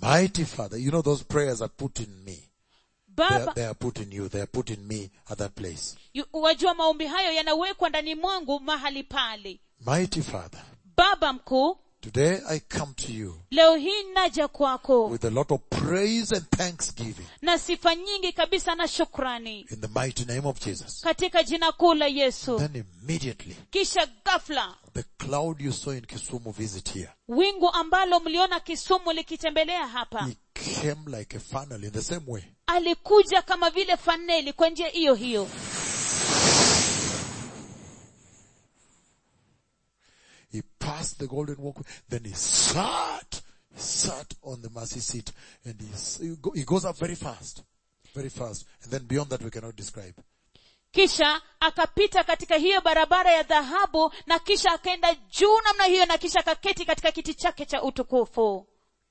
Mighty Father, you know those prayers are put in me. They are, baba they are put in you. They are put in me at that place. yu- wajua maombi hayo yanawekwa ndani mwangu mahali pale Mighty Father, baba mkuu today I come to you leo hii naja kwako with a lot of praise and thanksgiving na sifa nyingi kabisa na shukrani in the mighty name of Jesus. katika jina kuu la yesu Then immediately, kisha ghafla the cloud you saw in Kisumu visit here, wingu ambalo mliona kisumu likitembelea hapa he came like a funnel in the same way. alikuja kama vile faneli kwa njia hiyo hiyo He passed the golden walkway, then he sat, he sat on the mercy seat, and he, s- he go- he goes up very fast, very fast, and then beyond that we cannot describe. kisha akapita katika hiyo barabara ya dhahabu na kisha akaenda juu namna hiyo na kisha akaketi katika kiti chake cha utukufu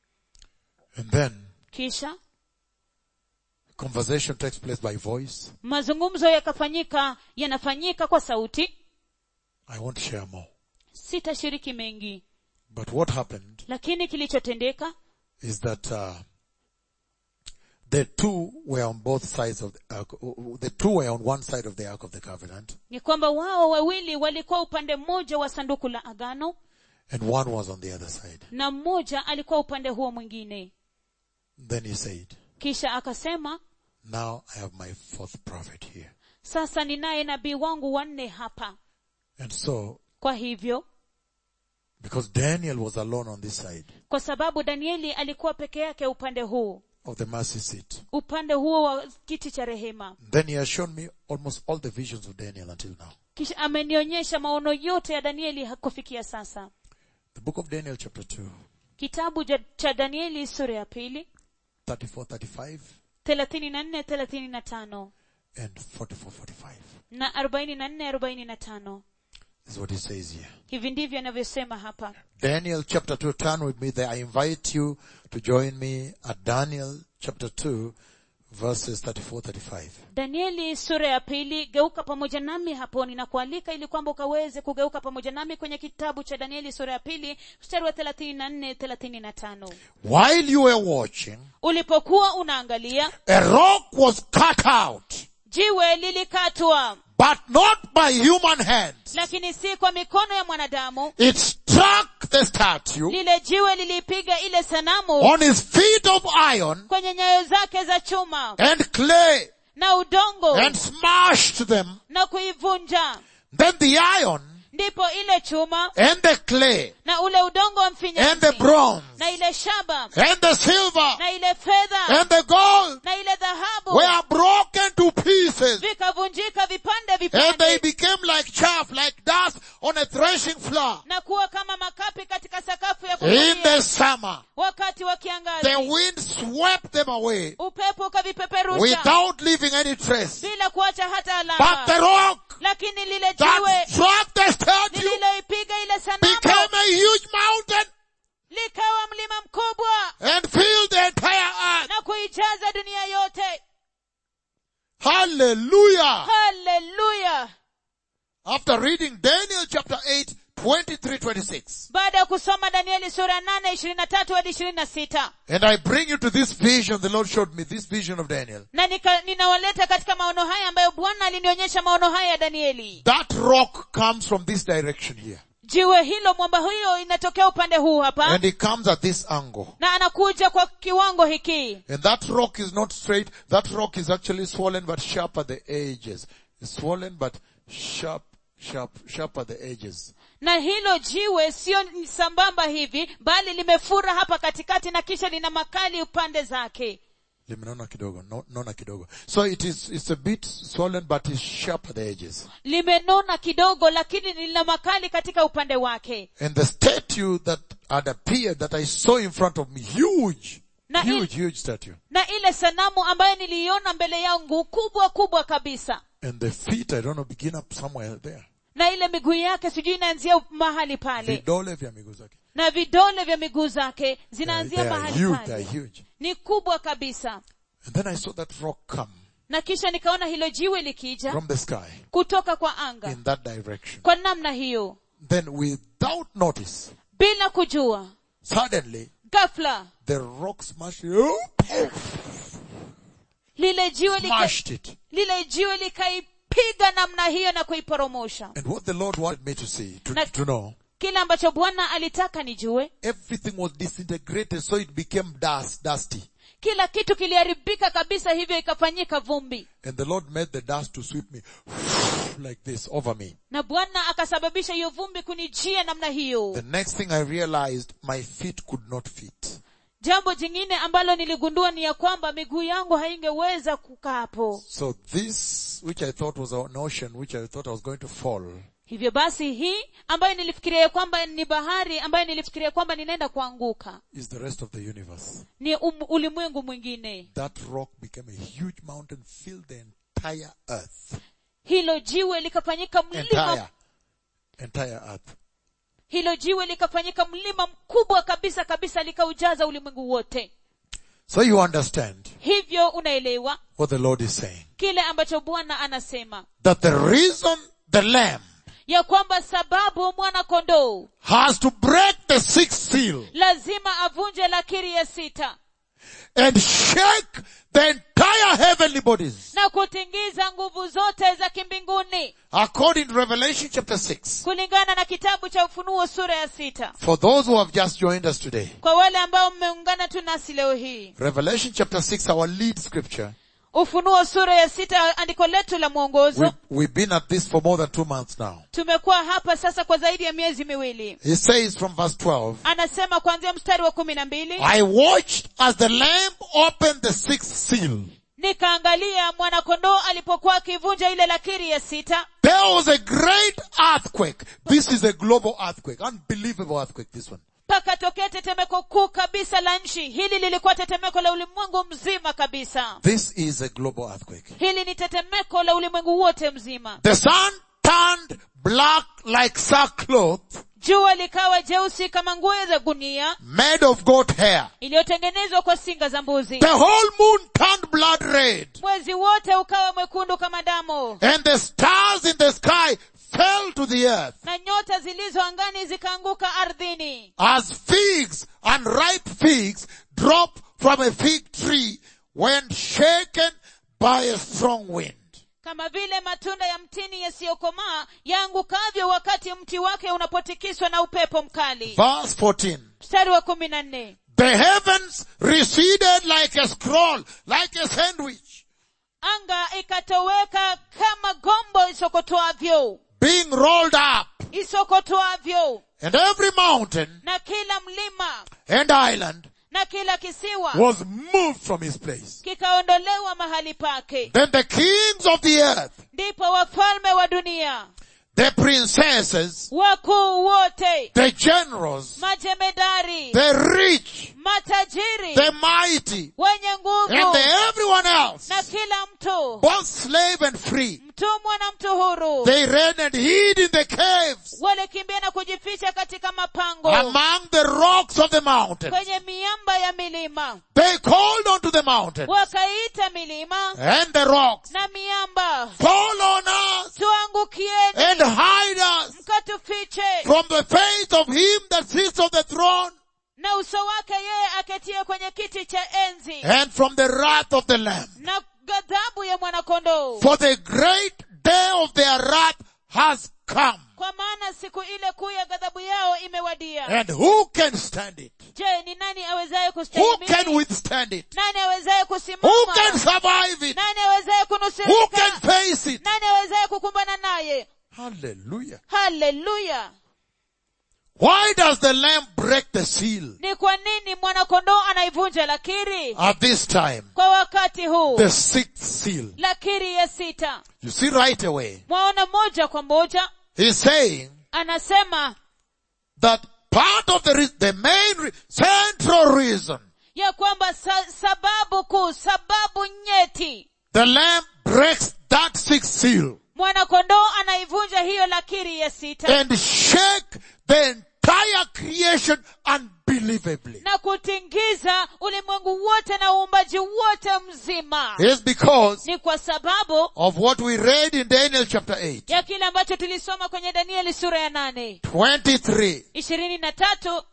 And then kisha conversation takes place by voice. mazungumzo yakafanyika yanafanyika kwa sauti I won't share more. sitashiriki mengi But what happened lakini kilichotendeka is that uh, the two were on both sides of the ark. The two were on one side of the ark of the covenant, ni kwamba wao wawili walikuwa upande mmoja wa sanduku la agano and one was on the other side. na mmoja alikuwa upande huo mwingine Then he said, kisha akasema "Now I have my fourth prophet here." sasa ninaye nabii wangu wanne hapa And so, kwa hivyo because Daniel was alone on this side kwa sababu danieli alikuwa peke yake upande huu of the mercy seat, upande huo wa kiti cha rehema then he has shown me almost all the visions of Daniel until now. kisha amenionyesha maono yote ya danieli kufikia sasa The book of Daniel, chapter two, kitabu ja- cha danieli sura ya pili 34, 35, thelathini na nne thelathini na tano and 44, 45. na arobaini na nne arobaini na tano This is what he says here. hivi ndivyo anavyosema hapa Daniel chapter 2, turn with me there. I invite you to join me at Daniel chapter 2, verses 34, 35. danieli sura ya pili geuka pamoja nami hapo ninakualika ili kwamba ukaweze kugeuka pamoja nami kwenye kitabu cha danieli sura ya pili mstari wa thelathini na nne thelathini na tano While you were watching, ulipokuwa unaangalia a rock was cut out, jiwe lilikatwa but not by human hands. lakini si kwa mikono ya mwanadamu It struck the statue lile jiwe liliipiga ile sanamu on his feet of iron kwenye nyayo zake za chuma and clay na udongo and smashed them. na kuivunja Then the iron ndipo ile chuma and the clay na ule udongo wa and the mfinyanzi bronze na ile shaba and the silver na ile fedha and the gold na ile dhahabu were broken to pieces vikavunjika vipande and they vipande became like chaff, like dust on a threshing floor. na kuwa kama makapi katika sakafu ya In kuvulia the summer, wakati wa the kiangazi wind swept them away upepo ukavipeperusha without leaving any trace. bila kuacha hata But the alama rock lakini lile that jiwe struck the statue lililoipiga ile became sanamu a huge mountain likawa mlima mkubwa and filled the entire earth. na kuijaza dunia yote Hallelujah. haleluya After reading Daniel chapter 8, 23, 26. baada ya kusoma danieli sura nane ishirini na tatu hadi ishirini na sita And I bring you to this vision the Lord showed me, this vision of Daniel. na nika, ninawaleta katika maono haya ambayo bwana alinionyesha maono haya ya danieli That rock comes from this direction here. jiwe hilo mwamba huyo inatokea upande huu hapa And it comes at this angle. na anakuja kwa kiwango hiki And that rock is not straight. That rock is actually swollen but sharp at the edges. It's swollen but sharp, sharp, sharp at the edges. na hilo jiwe sio sambamba hivi bali limefura hapa katikati na kisha lina makali upande zake Limenona kidogo, no- nona kidogo. So it is, it's a bit swollen but it's sharp at the edges. limenona kidogo lakini lina makali katika upande wake And the statue that had appeared that I saw in front of me, huge, Na huge, huge statue. na ile sanamu ambayo niliiona mbele yangu kubwa kubwa kabisa And the feet, I don't know, begin up somewhere there. na ile miguu yake sijui inaanzia mahali pale Vidole vya miguu zake. na vidole vya miguu zake They, zinaanzia they are mahali huge, they are pale huge. ni kubwa kabisa And then I saw that rock come na kisha nikaona hilo jiwe likija from the sky kutoka kwa anga in that direction. kwa namna hiyo Then without notice, bila kujua suddenly, ghafla the rock smashed, lile jiwe lika, smashed it. lile jiwe likaipiga namna hiyo na kuiporomosha And what the Lord wanted me to see, to, Na- to know, kile ambacho bwana alitaka nijue everything was disintegrated so it became dust, dusty. kila kitu kiliharibika kabisa hivyo ikafanyika vumbi And the Lord made the dust to sweep me like this over me. na bwana akasababisha hiyo vumbi kunijia namna hiyo The next thing I realized, my feet could not fit. jambo jingine ambalo niligundua ni ya kwamba miguu yangu haingeweza kukaa hapo So this, which I thought was an ocean, which I thought I was going to fall, hivyo basi hii ambayo nilifikiria ya kwamba ni bahari ambayo nilifikiria kwamba ninaenda kuanguka is the rest of the universe. ni um, ulimwengu mwingine That rock became a huge mountain, filled the entire earth. hilo jiwe likafanyika mlima Entire, entire earth. hilo jiwe likafanyika mlima mkubwa kabisa kabisa likaujaza ulimwengu wote So you understand hivyo unaelewa what the Lord is saying. kile ambacho bwana anasema That the reason the lamb ya kwamba sababu mwana kondoo has to break the sixth seal lazima avunje lakiri ya sita and shake the entire heavenly bodies. na kutingiza nguvu zote za kimbinguni According to Revelation chapter 6. kulingana na kitabu cha ufunuo sura ya sita For those who have just joined us today. kwa wale ambao mmeungana tu nasi leo hii Revelation chapter 6, our lead scripture. ufunuo sura ya sita andiko letu la mwongozo We've, we've been at this for more than two months now. tumekuwa hapa sasa kwa zaidi ya miezi miwili He says from verse 12, anasema kuanzia mstari wa kumi na mbili I watched as the lamb opened the sixth seal. nikaangalia mwanakondoo alipokuwa akivunja ile lakiri ya sita There was a great earthquake. This is a global earthquake. Unbelievable earthquake, this one. pakatokea tetemeko kuu kabisa la nchi hili lilikuwa tetemeko la ulimwengu mzima kabisa This is a global earthquake. hili ni tetemeko la ulimwengu wote mzima The sun turned black like sackcloth jua likawa jeusi kama nguo za gunia made of goat hair. iliyotengenezwa kwa singa za mbuzi The whole moon turned blood red mwezi wote ukawa mwekundu kama damu and the stars in the sky fell to the earth na nyota zilizo angani zikaanguka ardhini as figs, unripe figs drop from a fig tree when shaken by a strong wind. kama vile matunda ya mtini yasiyokomaa yaangukavyo wakati mti wake unapotikiswa na upepo mkali Verse 14. mstari wa kumi na nne The heavens receded like a scroll, like a sandwich, anga ikatoweka kama gombo isokotwavyo being rolled up, isokotwavyo and every mountain na kila mlima and island na kila kisiwa was moved from his place. kikaondolewa mahali pake Then the kings of the earth, ndipo wafalme wa dunia the princesses, wakuu wote the generals, majemedari the rich, matajiri the mighty, wenye and nguvu the everyone else, na kila mtu both slave and free, mtumwa na mtu huru they ran and hid in the caves walikimbia na kujificha katika mapango among the rocks of the mountain. kwenye miamba ya milima They called unto the mountain wakaita milima and the rocks, na miamba fall on us tuangukieni and hide us mkatufiche from the face of him that sits on the throne na uso wake yeye aketie kwenye kiti cha enzi and from the wrath of the lamb. na ghadhabu ya mwanakondoo For the great day of their wrath has come. kwa maana siku ile kuu ya ghadhabu yao imewadia And who can stand it? je ni nani awezaye Who can kustahimili withstand it? nani awezaye Who kusimama can survive it? nani awezaye Who can kunusurika face it? nani awezaye kukumbana naye Hallelujah. haleluya Why does the lamb break the seal ni kwa nini mwanakondoo anaivunja lakiri at this time? kwa wakati huu The sixth seal. lakiri ya sita You see right away. mwaona moja kwa moja He's saying anasema that part of the, re- the main, re- central reason ya kwamba sa, sababu kuu sababu nyeti the lamb breaks that sixth seal mwanakondoo anaivunja hiyo lakiri ya sita and shake the entire creation unbelievably na kutingiza ulimwengu wote na uumbaji wote mzima is because ni kwa sababu of what we read in Daniel chapter 8, ya kile ambacho tulisoma kwenye danieli sura ya nane 23. ishirini na tatu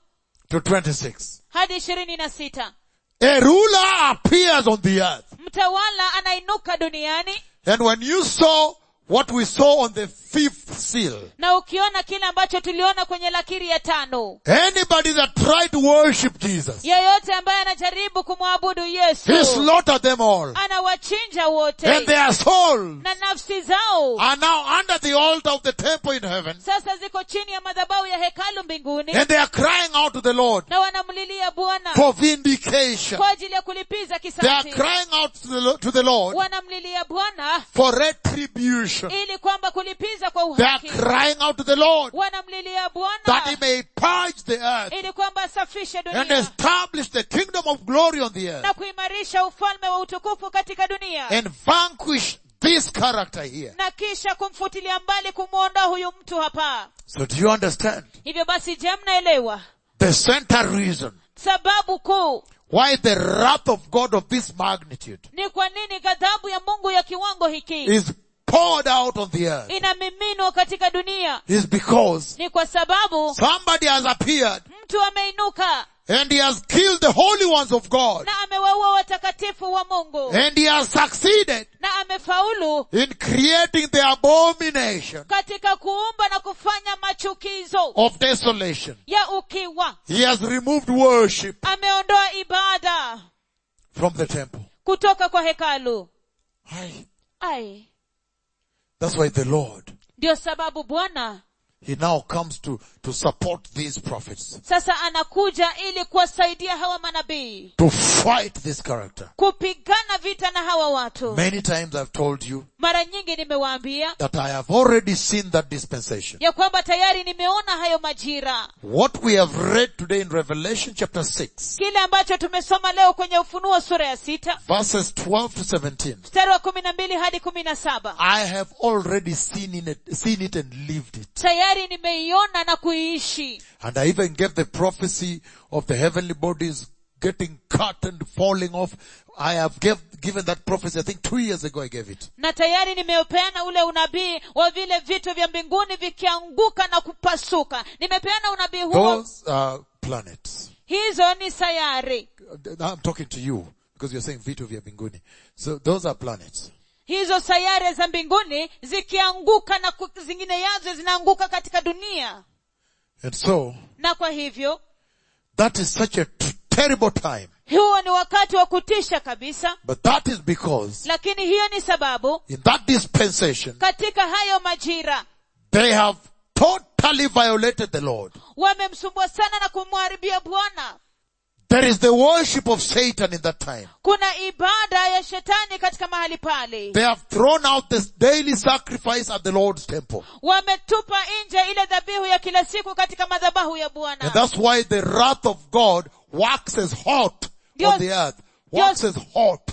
to 26. hadi ishirini na sita A ruler appears on the earth. mtawala anainuka duniani And when you saw what we saw on the fifth seal, na ukiona kile ambacho tuliona kwenye lakiri ya tano anybody that tried to worship Jesus, yeyote ambaye anajaribu kumwabudu he yesu slaughtered them all. anawachinja wote And their souls na nafsi zao are now under the altar of the temple in heaven. sasa ziko chini ya madhabahu ya hekalu mbinguni And they are crying out to the Lord na wanamlilia bwana for vindication. kwa ajili ya kulipiza They are kisasi crying out to the, Lo- to the Lord wanamlilia bwana for retribution. ili kwamba kulipiza kwa They are uhaki crying out to the Lord wanamlilia that he bwana may purge the earth ili kwamba asafishe and dunia establish the kingdom of glory on the earth na kuimarisha ufalme wa utukufu katika dunia and vanquish this character here. na kisha kumfutilia mbali kumwondoa huyu mtu hapa So do you understand? hivyo basi je mnaelewa The center reason sababu kuu why the wrath of God of this magnitude ni kwa nini ghadhabu ya mungu ya kiwango hiki is poured out on the earth inamiminwa katika dunia is because ni kwa sababu somebody has appeared mtu ameinuka and he has killed the holy ones of God na amewaua watakatifu wa mungu and he has succeeded na amefaulu in creating the abomination katika kuumba na kufanya machukizo of desolation. ya ukiwa He has removed worship ameondoa ibada from the temple. kutoka kwa hekalu Aye. ai That's why the Lord, ndio sababu bwana He now comes to, to support these prophets, sasa anakuja ili kuwasaidia hawa manabii to fight this character. kupigana vita na hawa watu Many times I've told you mara nyingi nimewaambia that I have already seen that dispensation. ya kwamba tayari nimeona hayo majira What we have read today in Revelation chapter 6, kile ambacho tumesoma leo kwenye ufunuo sura ya sita verses 12 to 17, mstari wa kumi na mbili hadi kumi na saba I have already seen it, seen it and lived it. tayari nimeiona na kuiishi And I even gave the prophecy of the heavenly bodies getting cut and falling off. I have gave, given that prophecy, I think two years ago I gave it. na tayari nimepeana ule unabii wa vile vitu vya mbinguni vikianguka na kupasuka nimepeana unabii huo Those are planets. hizo ni sayari Now I'm talking to you because you're saying vitu vya mbinguni. So those are planets. hizo sayari za mbinguni zikianguka na ku- zingine yazo zinaanguka katika dunia And so na kwa hivyo that is such a t- terrible time. huo ni wakati wa kutisha kabisa But that is because lakini hiyo ni sababu in that dispensation, katika hayo majira they have totally violated the Lord. wamemsumbua sana na kumharibia bwana There is the worship of Satan in that time. kuna ibada ya shetani katika mahali pale They have thrown out this daily sacrifice at the Lord's temple. wametupa nje ile dhabihu ya kila siku katika madhabahu ya And bwana that's why the wrath of God waxes hot Dios- on the earth. Waxes hot.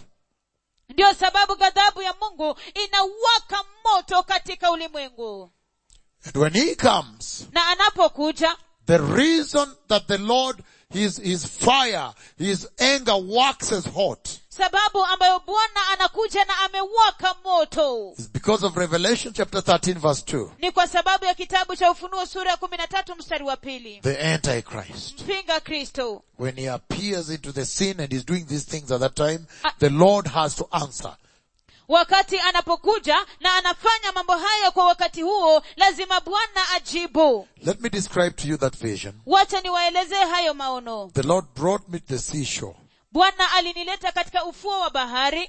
ndio sababu ghadhabu ya mungu inawaka moto katika ulimwengu And when he comes, na anapokuja the reason that the Lord, his, his fire, his anger waxes hot sababu ambayo bwana anakuja na amewaka moto is because of Revelation chapter 13 verse 2. ni kwa sababu ya kitabu cha ufunuo sura ya kumi na tatu mstari wa pili The Antichrist. mpinga kristo When he appears into the scene and is doing these things at that time, the Lord has to answer. wakati anapokuja na anafanya mambo hayo kwa wakati huo lazima bwana ajibu Let me describe to you that vision. wacha niwaelezee hayo maono The Lord brought me to the seashore. bwana alinileta katika ufuo wa bahari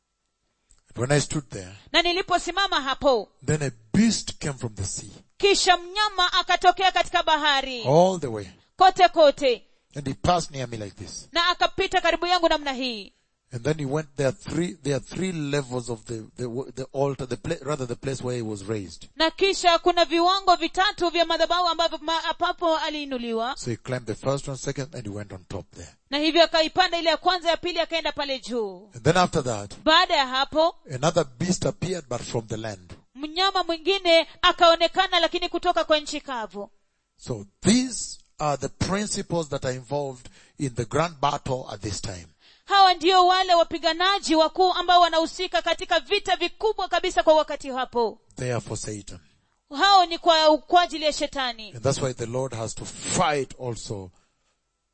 And when I stood there, na niliposimama hapo then a beast came from the sea. kisha mnyama akatokea katika bahari All the way. kote kote And he passed near me like this. na akapita karibu yangu namna hii And then he went, there are three, there are three levels of the, the, the altar, the pla- rather the place where he was raised. na kisha kuna viwango vitatu vya madhabahu ambavyo ma- ambapo aliinuliwa So he climbed the first one, second, and he went on top there. na hivyo akaipanda ile ya kwanza ya pili akaenda pale juu And then after that, baada ya hapo another beast appeared, but from the land. mnyama mwingine akaonekana lakini kutoka kwa nchi kavu So these are the principles that are involved in the grand battle at this time. hawa ndio wale wapiganaji wakuu ambao wanahusika katika vita vikubwa kabisa kwa wakati hapo They are for Satan. hao ni kwa, kwa ajili ya shetani And that's why the Lord has to fight also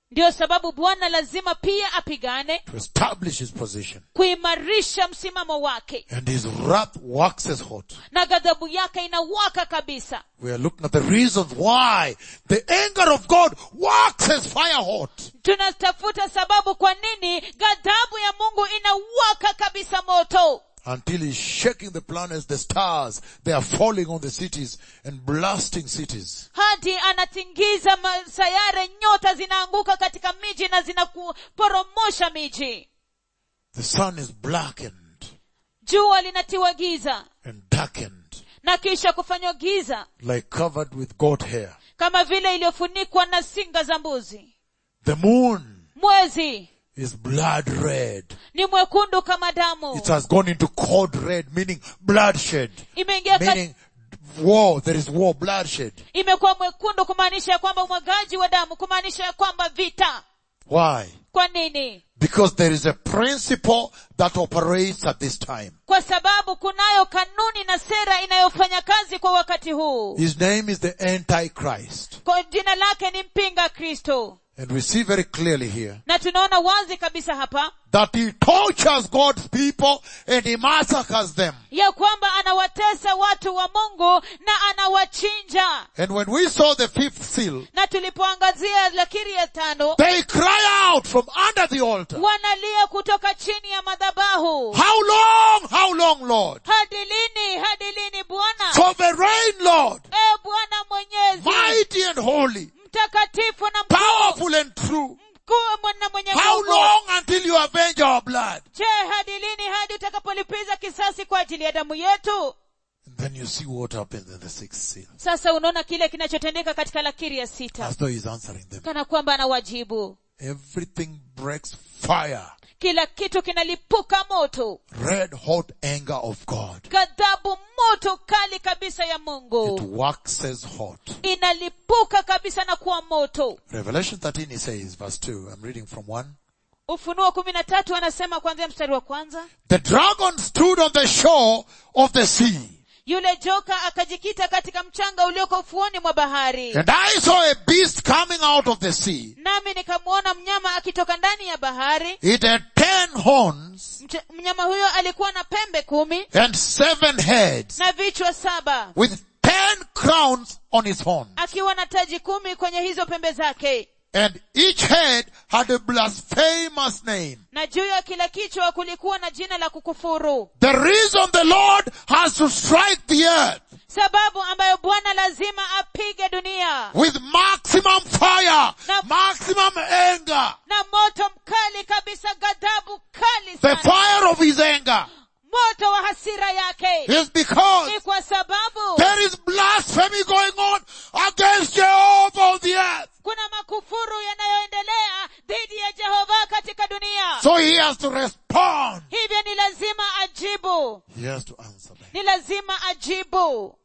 ndiyo sababu bwana lazima pia apigane to establish his position. kuimarisha msimamo wake And his wrath waxes hot. na ghadhabu yake inawaka kabisa We are looking at the reasons why the anger of God waxes fire hot. tunatafuta sababu kwa nini ghadhabu ya mungu inawaka kabisa moto Until he's shaking the planets, the stars, they are falling on the cities and blasting cities. hadi anatingiza sayare nyota zinaanguka katika miji na zinakuporomosha miji The sun is blackened jua linatiwa giza and darkened na kisha kufanywa giza like covered with goat hair. kama vile iliyofunikwa na singa za mbuzi The moon mwezi is blood red. ni mwekundu kama damu It has gone into cold red, meaning bloodshed. imeingia kat- Meaning war, there is war, bloodshed. imekuwa mwekundu kumaanisha ya kwamba umwagaji wa damu kumaanisha ya kwamba vita Why? kwa nini Because there is a principle that operates at this time. kwa sababu kunayo kanuni na sera inayofanya kazi kwa wakati huu His name is the Antichrist. kwa jina lake ni mpinga kristo And we see very clearly here na tunaona wazi kabisa hapa that he tortures God's people and he massacres them. ya kwamba anawatesa watu wa mungu na anawachinja And when we saw the fifth seal, na tulipoangazia lakiri ya tano they cry out from under the altar. wanalia kutoka chini ya madhabahu How long, how long, Lord? hadi lini hadi lini bwana Sovereign Lord, e bwana mwenyezi mighty and holy, mtakatifu na mkuu powerful and true. mkuu na mwenye How nguvu long until you avenge our blood? je hadi lini hadi utakapolipiza kisasi kwa ajili ya damu yetu And then you see what happens in the sixth seal. sasa unaona kile kinachotendeka katika lakiri ya sita As though he's answering them. kana kwamba anawajibu Everything breaks fire. kila kitu kinalipuka moto Red hot anger of God. ghadhabu moto kali kabisa ya It mungu waxes hot. inalipuka kabisa na kuwa moto Revelation 13 he says, verse 2, I'm reading from 1. ufunuo kumi na tatu anasema kuanzia mstari wa kwanza The dragon stood on the shore of the sea. yule joka akajikita katika mchanga ulioko ufuoni mwa bahari And I saw a beast coming out of the sea. nami nikamwona mnyama akitoka ndani ya bahari It had ten horns Mch- mnyama huyo alikuwa na pembe kumi and seven heads na vichwa saba with ten crowns on his horn. akiwa na taji kumi kwenye hizo pembe zake And each head had a blasphemous name. na juu ya kila kichwa kulikuwa na jina la kukufuru The reason the Lord has to strike the earth sababu ambayo bwana lazima apige dunia with maximum fire, Now- maximum anger, na moto mkali kabisa ghadhabu kali the sana fire of his anger moto wa hasira yake is because ni kwa sababu there is blasphemy going on against Jehovah on the earth. kuna makufuru yanayoendelea dhidi ya jehova katika dunia So he has to respond. hivyo ni lazima ajibu He has to answer them. ni lazima ajibu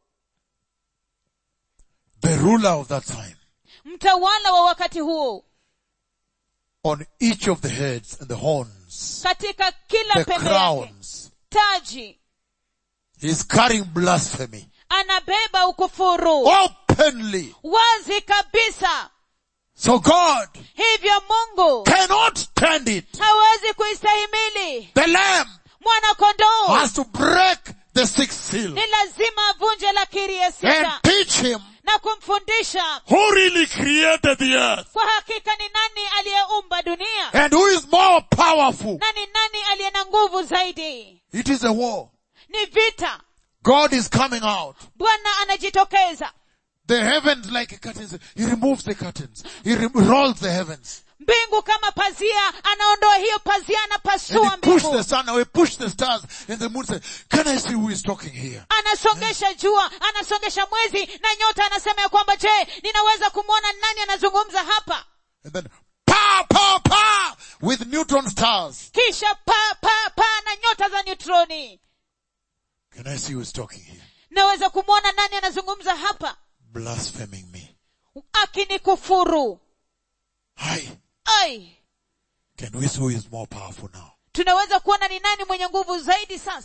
The ruler of that time mtawala wa wakati huo on each of the heads and the horns, katika kila the pembe yake crowns, taji he's carrying blasphemy anabeba ukufuru openly. wazi kabisa So God hivyo mungu cannot stand it. hawezi kuistahimili The lamb mwana kondoo has to break the sixth seal ni lazima avunje lakiri ya and sita teach him na kumfundisha who really created the earth kwa hakika ni nani aliyeumba dunia and who is more powerful. na ni nani aliye na nguvu zaidi It is a war. ni vita God is coming out. bwana anajitokeza The heavens like a curtain. He removes the curtains. He re- rolls the heavens. mbingu kama pazia anaondoa hiyo pazia And anapasua he push mbingu the sun away, push the stars, and the moon says, can I see who is talking here? anasongesha jua anasongesha mwezi na nyota anasema ya kwamba je ninaweza kumwona nani anazungumza hapa And then, pa, pa, pa, with neutron stars. kisha pa pa pa na nyota za neutroni Can I see who is talking here? naweza kumwona nani anazungumza hapa Blaspheming me. akinikufuru Hi. ai Can we see who is more powerful now? tunaweza kuona ni nani mwenye nguvu zaidi sasa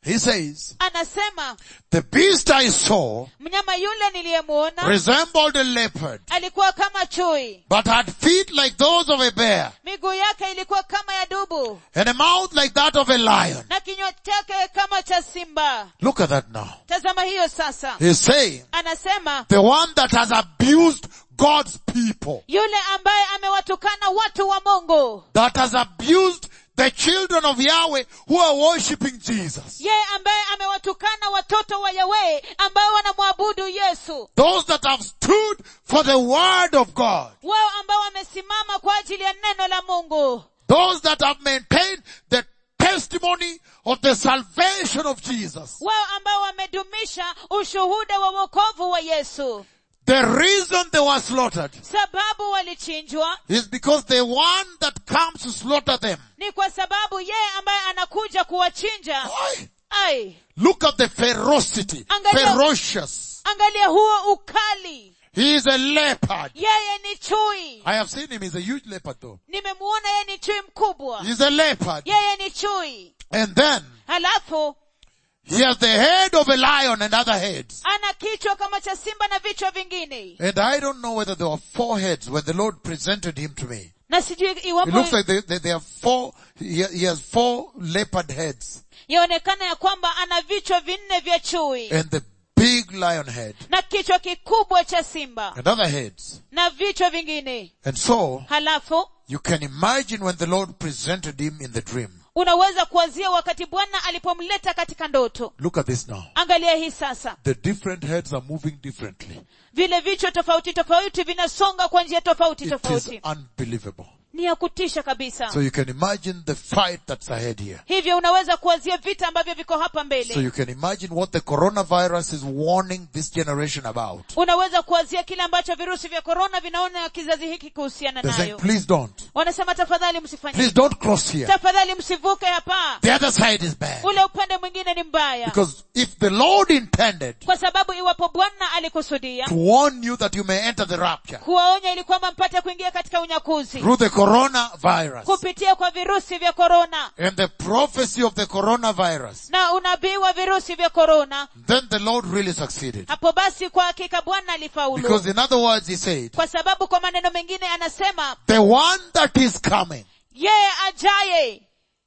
He says, anasema the beast I saw mnyama yule niliyemwona resembled a leopard, alikuwa kama chui but had feet like those of a bear, miguu yake ilikuwa kama ya dubu and a mouth like that of a lion. na kinywa chake kama cha simba Look at that now. tazama hiyo sasa He's saying, anasema the one that has abused God's people, yule ambaye amewatukana watu wa mungu that has abused the children of Yahweh who are worshipping Jesus. yeye ambaye amewatukana watoto wa yawe ambao wanamwabudu yesu Those that have stood for the word of God. wao ambao wamesimama kwa ajili ya neno la mungu Those that have maintained the testimony of the salvation of Jesus. wao ambao wamedumisha ushuhuda wa wokovu wa yesu The reason they were slaughtered sababu walichinjwa is because the one that comes to slaughter them. ni kwa sababu yeye ambaye anakuja kuwachinja Why? ai Look at the ferocity. Angalia- Ferocious. angalia huo ukali He is a leopard. yeye ni chui I have seen him. He's a huge leopard though. nimemuona yeye ni chui mkubwa He's a leopard. yeye ni chui And then halafu he has the head of a lion and other heads. ana kichwa kama cha simba na vichwa vingine And I don't know whether there were four heads when the Lord presented him to me. na sijui It iwapo looks like they, they, they have four, he, he has four leopard heads yaonekana ya kwamba ana vichwa vinne vya chui and the big lion head na kichwa kikubwa cha simba and other heads. na vichwa vingine And so halafu you can imagine when the Lord presented him in the dream. unaweza kuwazia wakati bwana alipomleta katika ndoto Look at this now. angalia hii sasa The different heads are moving differently. vile vichwa tofauti tofauti vinasonga kwa njia tofauti It is tofauti unbelievable. ni ya kutisha kabisa So you can imagine the fight that's ahead here. hivyo unaweza kuwazia vita ambavyo viko hapa So mbele you can imagine what the coronavirus is warning this generation about. unaweza kuwazia kile ambacho virusi vya korona vinaona kizazi hiki kuhusiana They're saying, nayo please don't. wanasema tafadhali msifanye Please don't cross here. tafadhali msivuke hapa The other side is bad. ule upande mwingine ni mbaya Because if the Lord intended kwa sababu iwapo bwana alikusudia to warn you that you may enter the rapture kuwaonya ili kwamba mpate kuingia katika unyakuzi through the coronavirus kupitia kwa virusi vya korona and the prophecy of the coronavirus, na unabii wa virusi vya korona then the Lord really succeeded. hapo basi kwa hakika bwana alifaulu Because in other words, he said, kwa sababu kwa maneno mengine anasema the one that is coming, yeye ajaye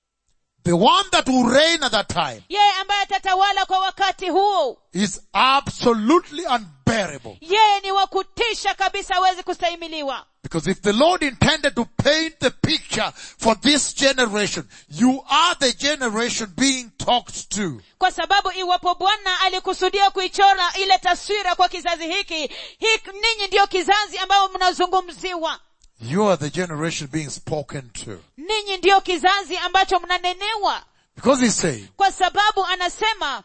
the one that will reign at that time yeye ambaye atatawala kwa wakati huu is absolutely unbearable. yeye ni wa kutisha kabisa hawezi kustahimiliwa Because if the Lord intended to paint the picture for this generation, you are the generation being talked to. kwa sababu iwapo bwana alikusudia kuichora ile taswira kwa kizazi hiki hiki ninyi ndiyo kizazi ambayo mnazungumziwa You are the generation being spoken to. ninyi ndiyo kizazi ambacho mnanenewa Because he's saying, kwa sababu anasema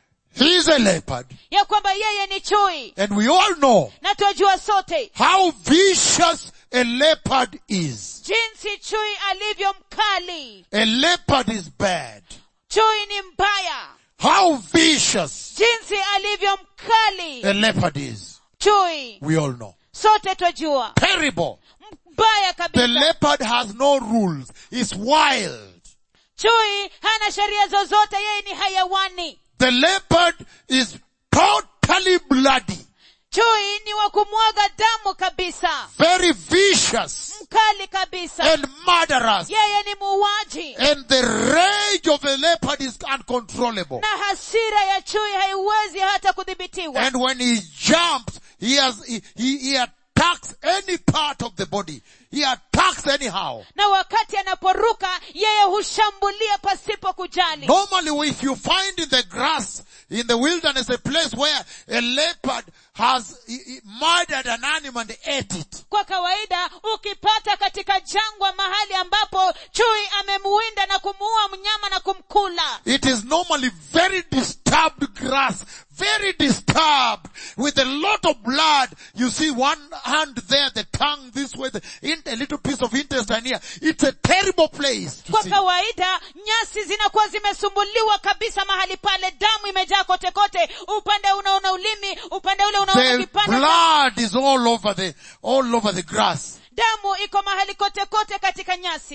he is a leopard, ya kwamba yeye ni chui and we all know na twajua sote how vicious a leopard is. jinsi chui alivyo mkali A leopard is bad. chui ni mbaya How vicious jinsi alivyo mkali a leopard is. chui We all know. sote twajua Terrible. mbaya The kabisa leopard has no rules. It's wild. chui hana sheria zozote yeye ni hayawani The leopard is totally bloody. chui ni wa kumwaga damu kabisa very vicious mkali kabisa and murderous. yeye ni muuaji And the rage of the leopard is uncontrollable. na hasira ya chui haiwezi hata kudhibitiwa And when he jumps, he has, he, he, he attacks any part of the body. He attacks anyhow. na wakati anaporuka yeye hushambulia pasipo kujali Normally if you find in the grass, in the wilderness, a place where a leopard has he- he murdered an animal and ate it. kwa kawaida ukipata katika jangwa mahali ambapo chui amemuwinda na kumuua mnyama na kumkula It is normally very disturbed grass, very disturbed, with a lot of blood. You see one hand there, the tongue this way, the, in, a little piece of intestine here. It's a terrible place to kwa see. kawaida nyasi zinakuwa zimesumbuliwa kabisa mahali pale damu imejaa kote kote upande unaona ulimi upande ule unaona The kipande cha- blood is all over the, all over the grass. damu iko mahali kote kote katika nyasi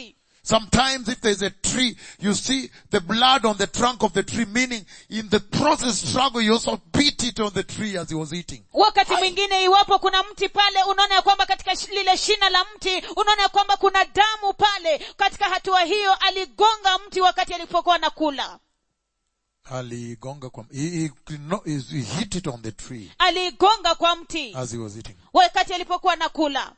Sometimes if there's a tree, you see the blood on the trunk of the tree, meaning in the process struggle, you also beat it on the tree as he was eating. wakati mwingine iwapo kuna mti pale unaona ya kwamba katika shi- lile shina la mti unaona ya kwamba kuna damu pale katika hatua hiyo aligonga mti wakati alipokuwa nakula Aligonga kwa, he, he, no, he hit it on the tree aligonga kwa mti as he was eating. wakati alipokuwa nakula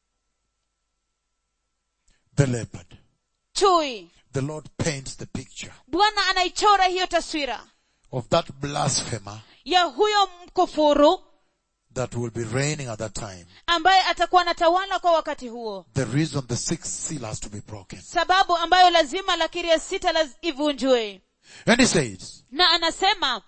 The leopard. chui The Lord paints the picture bwana anaichora hiyo taswira of that blasphemer ya huyo mkufuru that will be reigning at that time. ambaye atakuwa anatawala kwa wakati huo The reason the sixth seal has to be broken. sababu ambayo lazima lakiri ya sita laz- ivunjwe And he says na anasema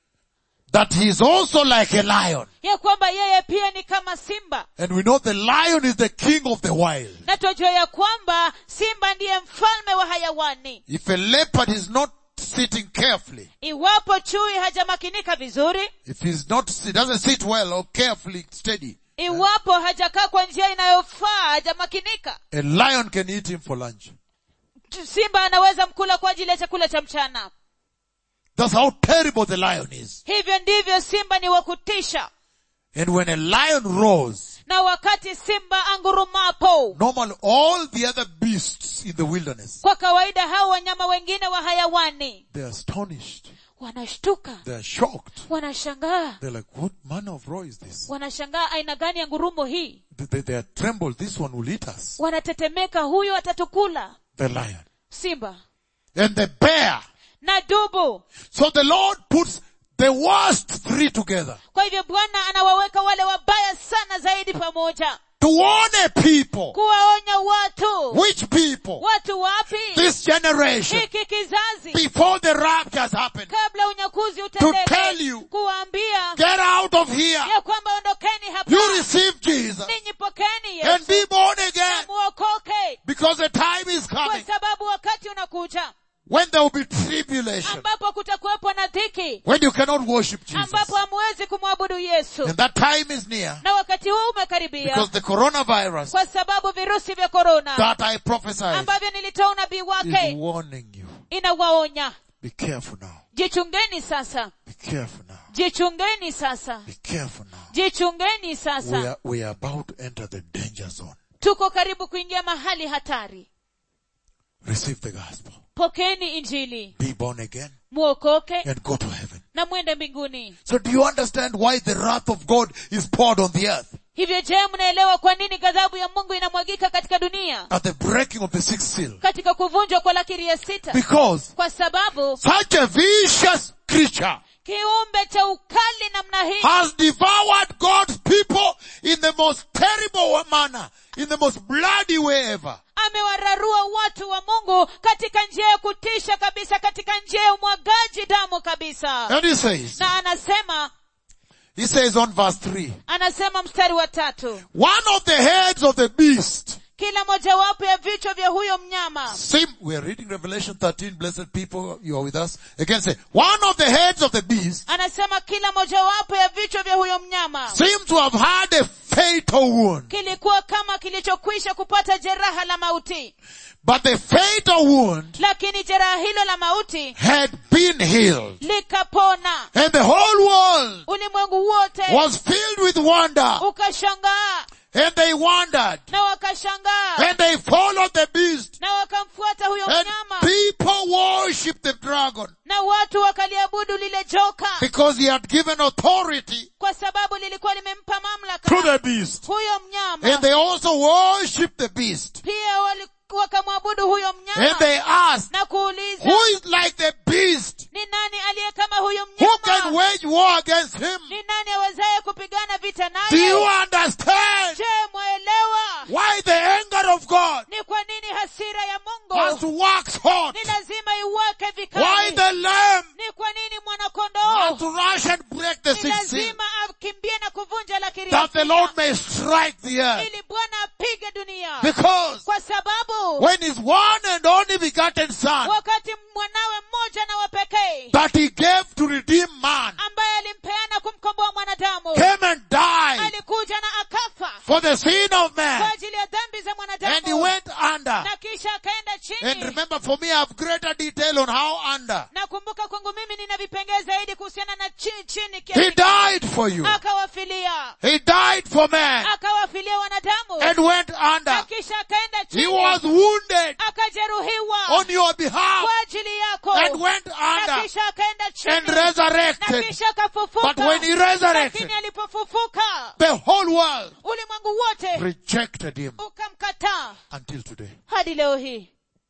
that he is also like a lion. ya kwamba yeye pia ni kama simba And we know the lion is the king of the wild. na twajua ya kwamba simba ndiye mfalme wa hayawani If a leopard is not sitting carefully, iwapo chui hajamakinika vizuri if he's not, he doesn't sit well or carefully steady, iwapo hajakaa kwa njia inayofaa hajamakinika a lion can eat him for lunch. simba anaweza mkula kwa ajili ya chakula cha mchana That's how terrible the lion is. hivyo ndivyo simba ni wa kutisha And when a lion roars, na wakati simba angurumapo normally all the other beasts in the wilderness, kwa kawaida hao wanyama wengine wa hayawani they're astonished. wanashtuka They're shocked. wanashangaa They're like, what manner of roar is this? wanashangaa aina gani ya ngurumo hii They, they, they are trembled. This one will eat us. wanatetemeka huyu atatukula The lion. simba And the bear. na dubu So the Lord puts the worst three together kwa hivyo bwana anawaweka wale wabaya sana zaidi pamoja to warn a people. kuwaonya watu Which people? watu wapi This generation. hiki kizazi Before the rapture has happened. kabla unyakuzi To tell utendeke you. kuwaambia Get out of here. ya kwamba ondokeni hapa You receive Jesus. ninyi pokeni And yesu be born again. muokoke Because the time is kwa coming sababu wakati unakuja when there will be tribulation. ambapo kutakuwepo na dhiki When you cannot worship Jesus. ambapo hamwezi kumwabudu yesu And that time is near. na wakati huu umekaribia Because the coronavirus kwa sababu virusi vya korona that I prophesied ambavyo nilitoa unabii is wake warning you. inawaonya Be careful now. jichungeni sasa Be careful now. jichungeni sasa Be careful now. jichungeni We sasa are, we are about to enter the danger zone. tuko karibu kuingia mahali hatari Receive the gospel. pokeni injili Be born again muokoke and go to heaven. na mwende mbinguni So do you understand why the wrath of God is poured on the earth hivyo je mnaelewa kwa nini ghadhabu ya mungu inamwagika katika dunia at the breaking of the sixth seal? katika kuvunjwa kwa lakiri ya sita Because kwa sababu such a vicious creature kiumbe cha ukali namna hii has devoured God's people in the most terrible manner, in the most bloody way ever. amewararua watu wa mungu katika njia ya kutisha kabisa katika njia ya umwagaji damu kabisa And he says, na anasema he says on verse 3, anasema mstari wa tatu one of the heads of the beast, kila mojawapo ya vichwa vya huyo mnyama sim, we are reading Revelation 13, blessed people, you are with us. Again say, one of the heads of the beast anasema kila mojawapo ya vichwa vya huyo mnyama seems to have had a fatal wound. kilikuwa kama kilichokwisha kupata jeraha la mauti But the fatal wound lakini jeraha hilo la mauti had been healed. likapona And the whole world ulimwengu wote was filled with wonder. ukashangaa And they wondered. na wakashangaa And they followed the beast. na wakamfuata huyo And mnyama people worshipped the dragon na watu wakaliabudu lile joka because he had given authority kwa sababu lilikuwa limempa to mamlaka the beast. huyo And mnyama they also worshipped the beast. pia wali- wakamwabudu huyo And mnyama they asked, na kuuliza who is like the beast? ni nani aliye kama huyo Who can mnyama wage war against him? ni nani awezaye kupigana vita Do you naye understand je mwaelewa why the anger of God ni kwa nini hasira ya has to mungu wax hot? ni lazima iwake Why vikali the lamb ni kwa nini has mwanakondoo to rush and break the ni sixth seal lazima akimbie na kuvunja lakiri ya that the sita, Lord may strike the earth? ili bwana apige dunia Because kwa sababu when his one and only begotten son wakati mwanawe mmoja na wa pekee that he gave to redeem man ambaye alimpeana kumkomboa mwanadamu came and died alikuja na akafa for the sin of kwa man ajili ya dhambi za and he mwanadamu went under na kisha akaenda chini chini remember for me I have greater detail on how under. nakumbuka kwangu mimi nina vipengee zaidi kuhusiana na chini chini He kiasi died for you. akawafilia He died for man akawafilia wanadamu and went na under. kisha akaenda He chini was wounded akajeruhiwa on your behalf kwa ajili yako and went na under kisha akaenda and chini na resurrected. kisha akafufuka But when he resurrected, lakini alipofufuka the whole world ulimwengu wote rejected him ukamkataa until today. hadi leo hii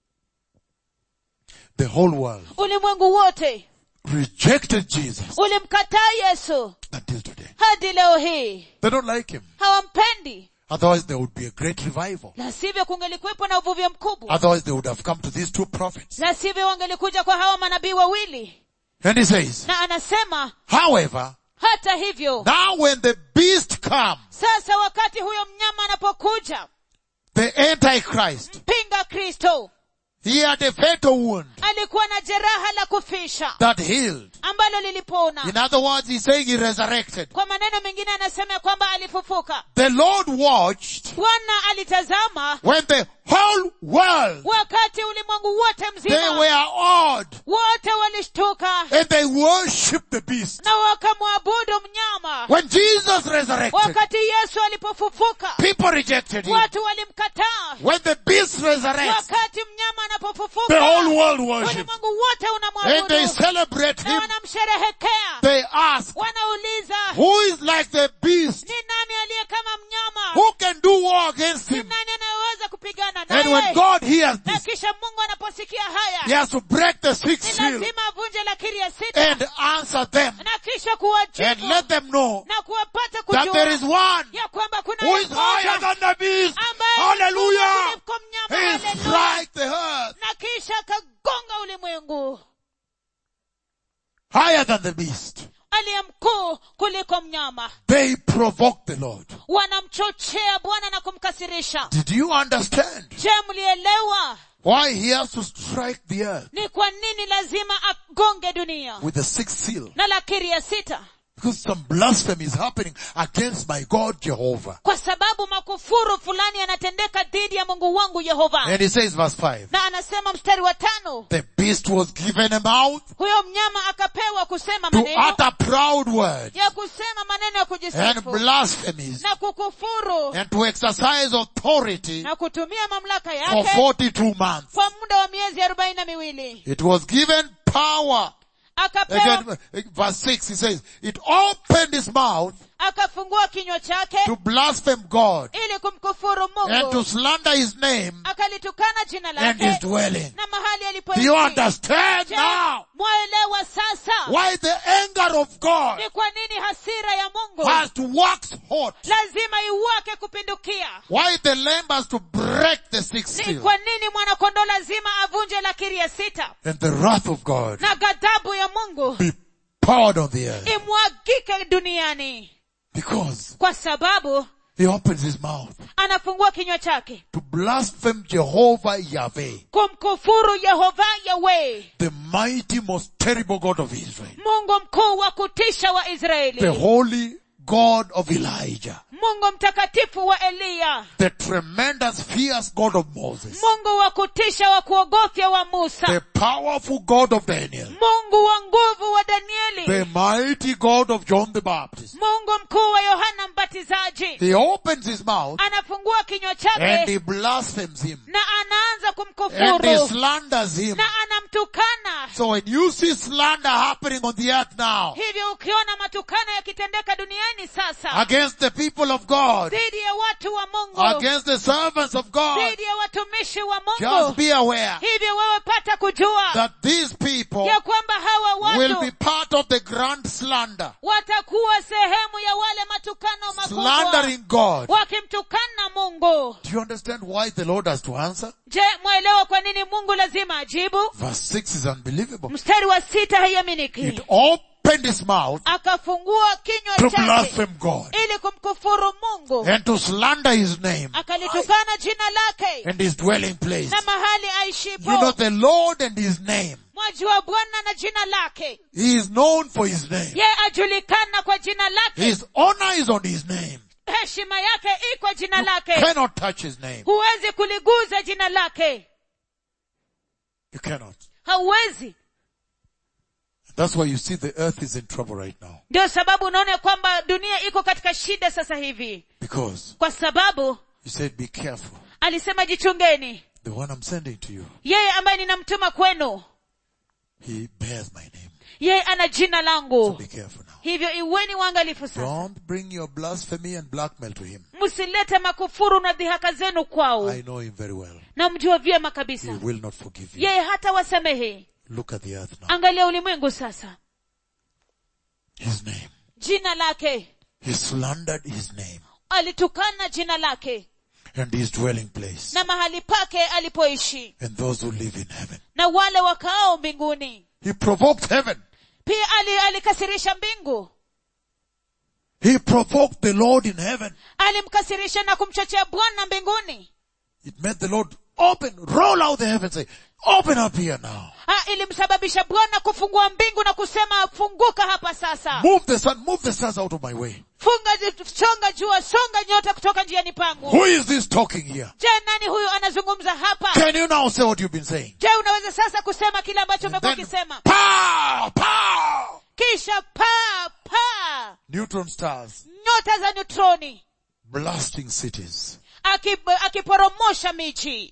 The whole world ulimwengu wote rejected Jesus ulimkataa yesu until today. hadi leo hii They don't like him. hawampendi Otherwise there would be a great revival. la sivyo kungelikuwepo na uvuvio mkubwa Otherwise they would have come to these two prophets. la sivyo wangelikuja kwa hawa manabii wawili And he says, na anasema however, hata hivyo now when the beast comes, sasa wakati huyo mnyama anapokuja the Antichrist, mpinga kristo he had a fatal wound alikuwa na jeraha la kufisha that healed. ambalo lilipona In other words, he's saying he resurrected. kwa maneno mengine anasema ya kwamba alifufuka The Lord watched bwana alitazama when the whole world, wakati ulimwengu wote they mzima were awed wote walishtuka and they worshiped the beast. na wakamwabudu mnyama When Jesus resurrected, wakati yesu alipofufuka people rejected him. watu walimkataa When the beast resurrects, wakati mnyama the anapofufuka whole world worships. ulimwengu wote And they unamwabudu celebrate na him. wanamsherehekea They ask, wanauliza who is like the beast? ni nani aliye kama mnyama Who can do war against ni him? nani anayeweza kupigana And when naye God hears na this, kisha mungu anaposikia he haya has to break the ni sixth seal lazima avunje lakiri ya sita and answer them na kisha and kuwajibu let them know na kuwapata that there is kujua one ya kwamba kuna who is mmoja higher than the beast. ambaye Hallelujah! ni mkuu kuliko mnyama, He hallelujah. strike the earth na kisha akagonga ulimwengu higher than the beast. aliye mkuu kuliko mnyama They provoke the Lord. wanamchochea bwana na kumkasirisha Did you understand je mlielewa why he has to strike the earth ni kwa nini lazima agonge dunia with the sixth seal? na lakiri ya sita Because some blasphemy is happening against my God Jehovah. kwa sababu makufuru fulani yanatendeka dhidi ya mungu wangu yehova And he says verse 5, na anasema mstari wa tano the beast was given a mouth huyo mnyama akapewa kusema to maneno utter proud words ya kusema maneno ya and kujisifu blasphemies na kukufuru and to exercise authority na kutumia mamlaka for yake 42 months. kwa muda wa miezi arobaini na miwili It was given power. akapewa Again, verse 6, he says, it opened his mouth akafungua kinywa chake to blaspheme God ili kumkufuru and to mungu slander his name akalitukana jina and his lake dwelling. na mahali Do alipoishi you understand Je, now mwaelewa sasa why the anger of God ni kwa nini hasira ya mungu has to wax hot? lazima iwake kupindukia Why the lamb has to break the sixth ni seal? kwa nini mwanakondoo lazima avunje lakiri ya sita And the wrath of God na ghadhabu ya mungu be poured on the earth. imwagike duniani Because kwa sababu he opens his mouth anafungua kinywa chake to blaspheme Jehovah Yahweh, kumkufuru yehova yawe the mighty, most terrible God of Israel, mungu mkuu wa kutisha wa the israeli holy God of Elijah, mungu mtakatifu wa eliya the tremendous, fierce God of Moses, mungu wa kutisha wa kuogofya wa musa the powerful God of Daniel, mungu wa nguvu wa danieli the mighty God of John the Baptist. mungu mkuu wa yohana mbatizaji He opens his mouth anafungua kinywa and chake he blasphemes him na anaanza and he kumkufuru slanders him. na anamtukana So when you see slander happening on the earth now hivyo ukiona matukano yakitendeka duniani sasa against the people of God, dhidi ya watu wa mungu against the servants of God, dhidi ya watumishi wa just mungu be aware hivyo wewe pata kujua that these people ya kwamba hawa will be watu part of the grand slander, watakuwa sehemu ya wale matukano makubwa slandering God. wakimtukana mungu Do you understand why the Lord has to answer? je mwelewa kwa nini mungu lazima ajibu Verse 6 is unbelievable. mstari wa sita haiaminiki It opened his mouth akafungua kinywa to chake blaspheme God ili kumkufuru mungu and to slander his name akalitukana jina lake and his dwelling place. na mahali You know aishipo the Lord and his name. mwajua bwana na jina lake He is known for his name. ye ajulikana kwa jina lake His honor is on his name. heshima yake iko jina lake Cannot touch his name. huwezi kuliguza jina lake You cannot. hauwezi That's why you see the earth is in trouble right now. ndio sababu unaona kwamba dunia iko katika shida sasa hivi Because kwa sababu he said, be careful. alisema jichungeni The one I'm sending to you, yeye ambaye ninamtuma kwenu he bears my name. yeye ana jina So langu be careful now. hivyo iweni waangalifu sasa Don't bring your blasphemy and blackmail to him. msilete makufuru na dhihaka zenu kwao I know him very well. na mjua vyema He kabisa will not forgive you. yeye hata wasamehe Look at the earth now. angalia ulimwengu sasa His name. jina lake He slandered his name alitukana jina lake and his dwelling place na mahali pake alipoishi and those who live in heaven. na wale wakaao mbinguni He provoked heaven. pia ali, alikasirisha mbingu He provoked the Lord in heaven. alimkasirisha na kumchochea bwana mbinguni It made the Lord open, roll out the heavens, say, open up here now. ha, ilimsababisha bwana kufungua mbingu na kusema funguka hapa sasa Move the sun, move the stars out of my way. funga songa jua songa nyota kutoka njiani pangu Who is this talking here? je nani huyu anazungumza hapa Can you now say what you've been saying? je unaweza sasa kusema kile ambacho umekuwa Then, ukisema pow, pow! kisha paa paa Neutron stars nyota za neutroni blasting cities. Akib- akiporomosha miji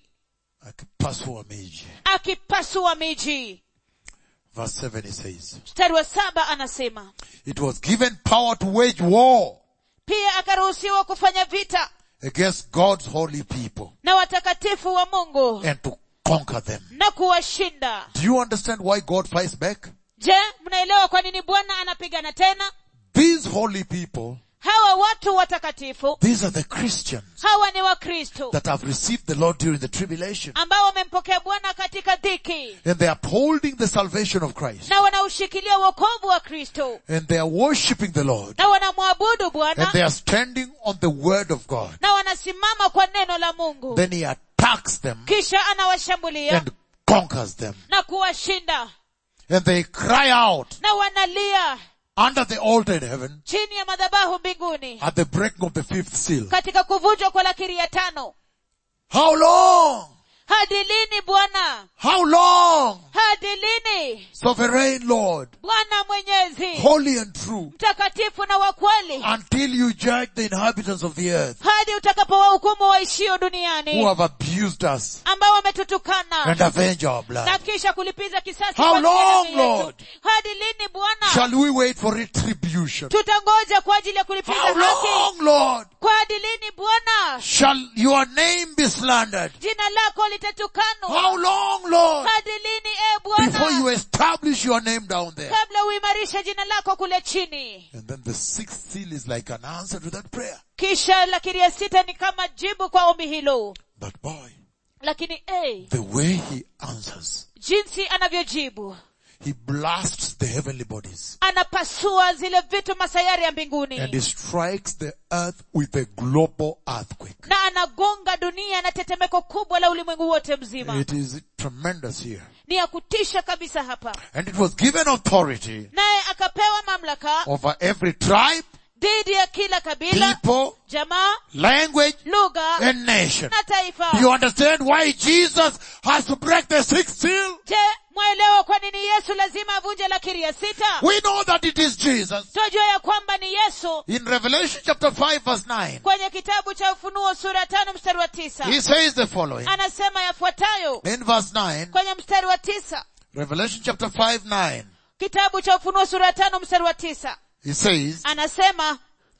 Akipasua miji. akipasua miji Verse 7 it says, mstari wa saba anasema It was given power to wage war pia akaruhusiwa kufanya vita against God's holy people na watakatifu wa mungu and to conquer them. na kuwashinda Do you understand why God fights back? je mnaelewa kwa nini bwana anapigana tena These holy people, hawa watu watakatifu these are the Christians hawa ni wakristo that have received the Lord during the tribulation ambao wamempokea bwana katika dhiki and they are upholding the salvation of Christ na wanaushikilia wokovu wa kristo and they are worshipping the Lord na wanamwabudu and bwana they are standing on the word of God. na wanasimama kwa neno la mungu Then he attacks them kisha anawashambulia and conquers them na kuwashinda and they cry out na wanalia under the altar in heaven chini ya madhabahu mbinguni at the breaking of the fifth seal. katika kuvunjwa kwa lakiri ya tano How long? hadi lini bwana How long? hadi lini Sovereign Lord, bwana mwenyezi holy and true, mtakatifu na wa kweli until you judge the inhabitants of the earth hadi utakapowahukumu waishio who duniani have abused us ambao wametutukana and avenge our na blood. kisha kulipiza kisasi How kwa ajili ya long, damu yetu. Lord? hadi lini bwana Shall we wait for retribution? tutangoja kwa ajili ya kulipiza How haki long, Lord? kwa hadi lini bwana Shall your name be slandered? jina lako litatukanwa How long, Lord? hadi lini e Before you bwana establish your name down there. kabla uimarishe jina lako kule chini And then the sixth seal is like an answer to that prayer. kisha lakini ya sita ni kama jibu kwa ombi hilo But boy, lakini hey, the way he answers, jinsi anavyojibu he blasts the heavenly bodies anapasua zile vitu masayari ya and mbinguni he strikes the earth with a global earthquake. na anagonga dunia na tetemeko kubwa la ulimwengu wote mzima It is tremendous here. ni ya kutisha kabisa hapa And it was given authority naye akapewa mamlaka over every tribe, dhidi ya kila kabila people, jamaa language, lugha and nation. na taifa Do you understand why Jesus has to break the sixth seal? je mwaelewa kwa nini yesu lazima avunje lakiri ya sita We know that it is Jesus. twajua ya kwamba ni yesu In Revelation chapter 5 verse 9, kwenye kitabu cha ufunuo sura ya tano mstari wa tisa he says the following. anasema yafuatayo In verse 9, kwenye mstari wa tisa Revelation chapter 5 9, kitabu cha ufunuo sura ya tano mstari wa tisa he says, anasema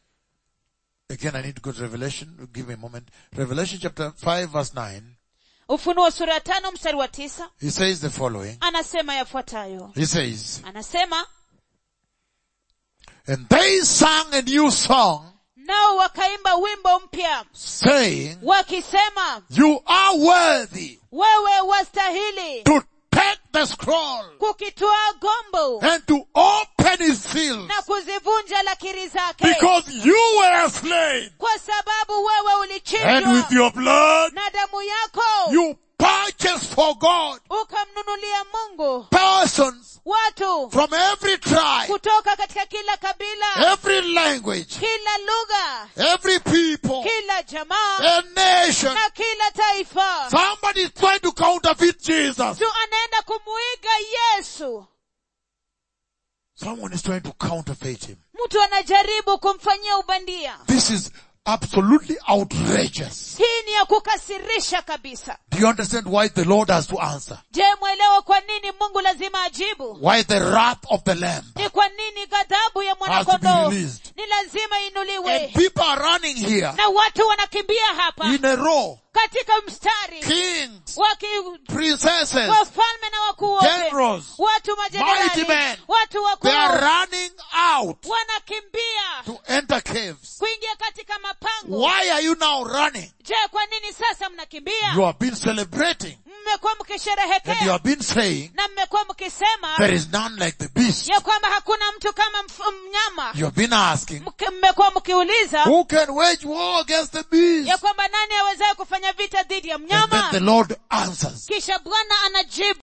again I need to go to Revelation, give me a moment. Revelation chapter 5 verse 9, ufunuo sura ya tano mstari wa tisa he says the following. anasema yafuatayo He says, anasema and they sang a new song nao wakaimba wimbo mpya saying, wakisema you are worthy wewe wastahili to take the scroll kukitwaa gombo and to open his seals na kuzivunja lakiri zake because you were slain kwa sababu wewe and ulichinjwa with your blood na damu yako you purchased for God ukamnunulia mungu persons watu from every tribe, kutoka katika kila kabila every language, kila lugha every people, kila jamaa and nation. na kila taifa Somebody is trying to counterfeit Jesus. tu anaenda kumuiga yesu Someone is trying to counterfeit him. mtu anajaribu kumfanyia ubandia This is absolutely outrageous. hii ni ya kukasirisha kabisa Do you understand why the Lord has to answer? je mwelewa kwa nini mungu lazima ajibu Why the wrath of the Lamb? ni kwa nini ghadhabu ya Has to be mwanakondoo released. ni lazima inuliwe And people are running here na watu wanakimbia hapa in a row. katika mstari Kings, waki princesses, wafalme na wakuu wote generals, watu mighty majenerali men. watu wakuu They are running out wanakimbia to enter caves. kuingia katika mapango Why are you now running? je kwa nini sasa mnakimbia You have been celebrating mmekuwa and you mkisherehekea have been saying na mmekuwa mkisema there is none like the beast. ya kwamba hakuna mtu kama mf- mnyama You have been asking Mke- mmekuwa mkiuliza who can wage war against the beast? ya kwamba nani awezaye kufanya vita dhidi ya And then mnyama the Lord answers. kisha bwana anajibu